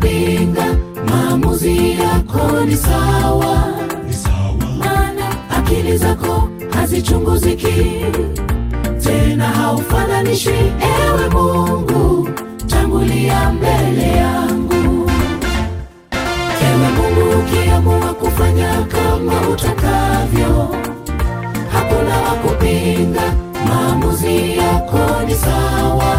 kupinga, maamuzi yako ni sawa, maana akili zako hazichunguziki tena, haufananishi. Ewe Mungu, tangulia mbele yangu. Ewe Mungu, ukiamua kufanya kama utakavyo, hakuna wa kupinga, maamuzi yako ni sawa,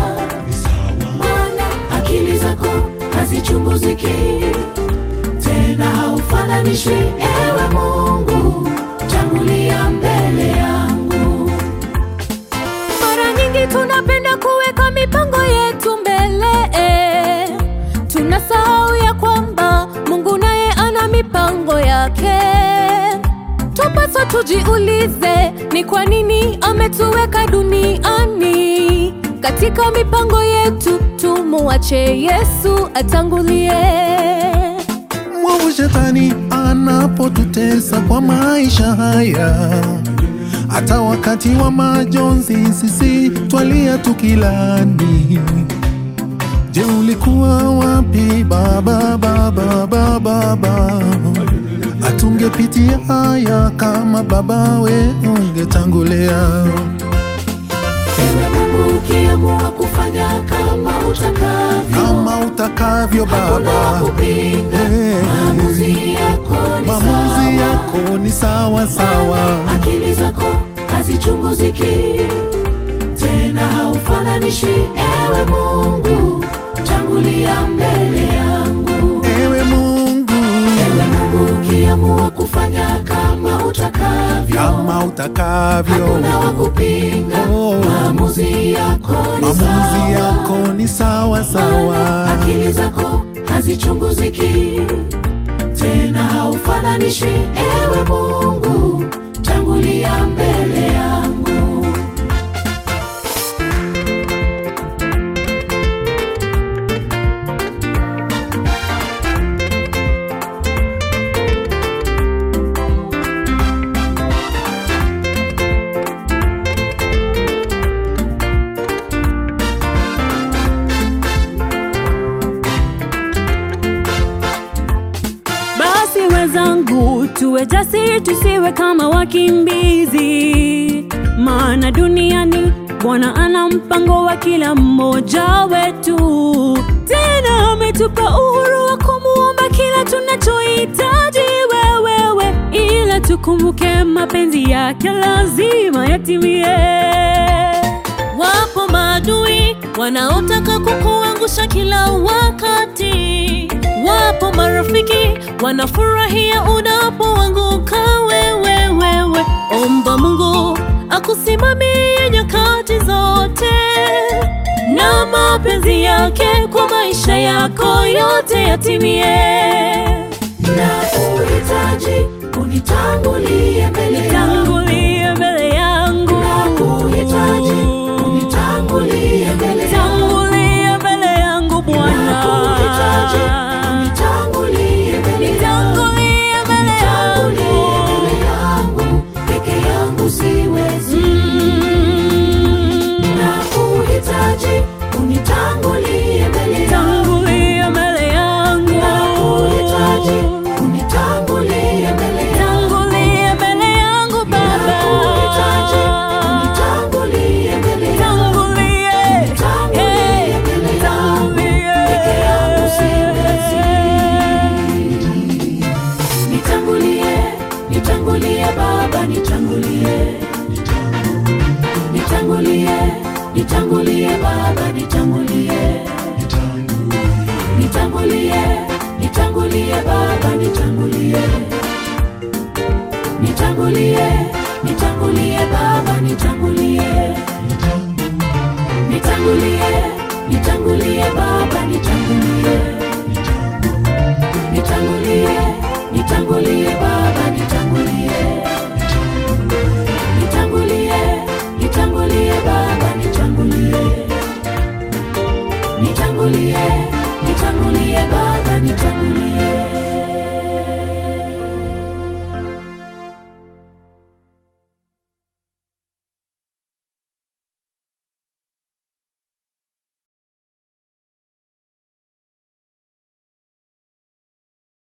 maana akili zako hazichunguziki tena, haufananishi. Ewe Mungu, tangulia mbele yangu. Mara nyingi tunapenda kuweka mipango yetu mbele eh. Tunasahau ya kwamba Mungu naye ana mipango yake. Tupaswa tujiulize ni kwa nini ametuweka duniani. Katika mipango yetu tumuache Yesu atangulie. Mwovu shetani anapotutesa kwa maisha haya, hata wakati wa majonzi sisi twalia tukilani. Je, ulikuwa wapi baba, baba, baba, baba? Atungepitia haya kama baba we ungetangulia. Ewe Mungu, ukiamua kufanya kama utakavyo, Kama utakavyo hakuna wa Baba, kupinga, Eh. maamuzi yako ni maamuzi sawa. yako ni sawa sawa. akili zako hazichunguziki tena, haufananishi. Ewe Mungu, tangulia mbele yangu. Ewe Mungu, Ewe Mungu, ukiamua kufanya kama utakavyo, kama utakavyo, hakuna wa kupinga, Oh. maamuzi yako ni maamuzi sawa. yako ni sawa sawa. akili zako hazichunguziki tena, haufananishi. Ewe Mungu, tangulia mbele yangu. Basi wenzangu, tuwe jasiri, tusiwe kama wakimbizi, maana duniani Bwana ana mpango wa kila mmoja wetu. Tena ametupa uhuru wa kumuomba kila tunachohitaji wewewe, ila tukumbuke mapenzi yake lazima yatimie. Wapo maadui wanaotaka kukuangusha kila wakati, wapo marafiki wanafurahia unapoanguka wewe. Wewe omba Mungu akusimamie nyakati zote, na mapenzi yake kwa maisha yako yote yatimie. na uhitaji unitangulie mbele yangu, Tangulie mbele yangu, na uhitaji unitangulie mbele yangu, tangulie mbele yangu na Bwana. uhitaji unitangulie mbele yangu, Nitangulie mbele nitangulie yangu. mbele yangu, peke yangu siwezi, Mm. na uhitaji unitangulie mbele yangu, Tangulie mbele yangu. na uhitaji unitangulie mbele yangu. Tangulie mbele yangu Baba. Nakuhitaji, unitangulie mbele yangu. Tangulie. Nitangulie Hey, mbele yangu. tangulie. Peke yangu siwezi. Nitangulie, nitangulie Baba, nitangulie. Nitangulie, nitangulie Baba, nitangulie. Nitangulie, nitangulie Baba, nitangulie. Nitangulie, nitangulie Baba, nitangulie. Nitangulie, nitangulie Baba, nitangulie.